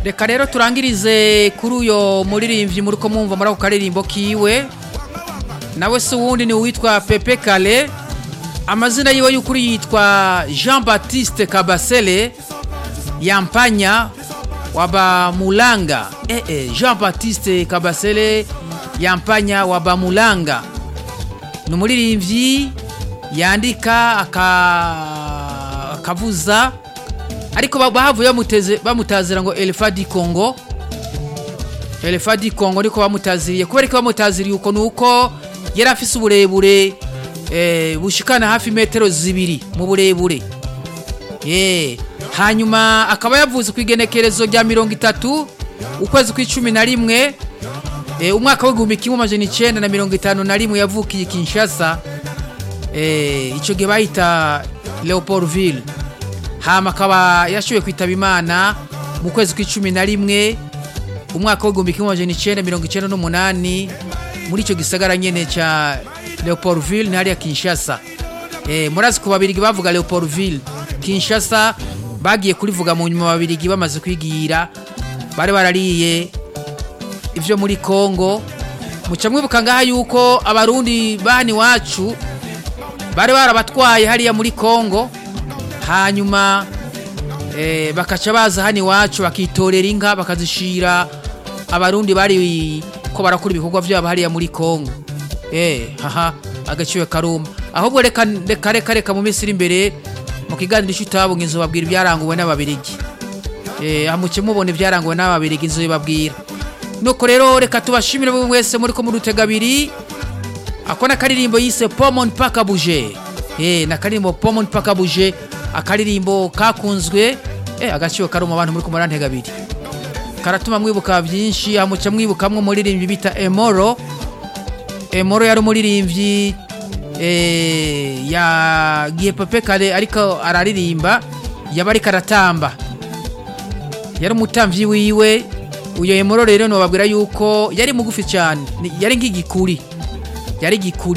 reka rero turangirize kuri uyo muririmbyi muri ko mwumva muri ako karirimbo kiwe nawe se uwundi ni uwitwa pepe kale amazina yiwe y'ukuri yitwa jean baptiste kabasele yampanya wabamulanga eh, eh, jean baptiste kabasele yampanya wabamulanga ni umuririmbyi yandika aka- akavuza ariko ba- bahavuye bamuteze- bamutazira ngo elefa di congo elefa di congo niko bamutaziriye kubera ko bamutaziriye uko ni uko yari afise uburebure eh, bushikana hafi metero zibiri mu burebure Eh, hanyuma akaba yavuze ku igenekerezo rya mirongo itatu ukwezi kw'icumi na rimwe eh, umwaka w'igihumbi kimwe amajana icenda na mirongo itanu na rimwe yavukiye kinshasa eh, ico gihe bahita leopoldville hama akaba yashoboye kwitaba imana mu kwezi kw'icumi na rimwe umwaka w'igihumbi kimwe amajana icenda mirongo icenda n'umunani muri ico gisagara nyene ca leopoldville ni hariya kinshasa eh, murazi ku babirigi bavuga leopoldville kinshasa bagiye kurivuga mu nyuma babirigi bamaze kwigira bari barariye ivyo muri kongo muca mwibuka ngaha yuko abarundi bani wacu bari barabatwaye hariya muri kongo hanyuma eh, bakaca baza hano iwacu bakitorera inka bakazishira abarundi bari ko barakora ibikorwa vyabo hariya muri kongo eh, haha agaciwe karuma ahubwo reka reka reka reka mu minsi iri imbere mu kiganiro ico utabunga inzu babwira ibyaranguwe n'ababirigi eh, amuce mubona ibyaranguwe n'ababirigi inzu babwira nuko rero reka tubashimire buri wese muri ko murutega abiri ako na karirimbo yise pomon paka buje eh na karirimbo pomon paka buje akaririmbo kakunzwe eh agaciro kari mu bantu muri ko murantega abiri karatuma mwibuka byinshi amuca mwibukamwe umuririmbyi bita Emoro Emoro yari umuririmbyi eh yagiye Pepe Kale ariko araririmba yaba ariko aratamba yari umutamvyi wiwe uyo Emoro rero nobabwira yuko yari mugufi cyane ni- yari nk'igikuri yari igikuri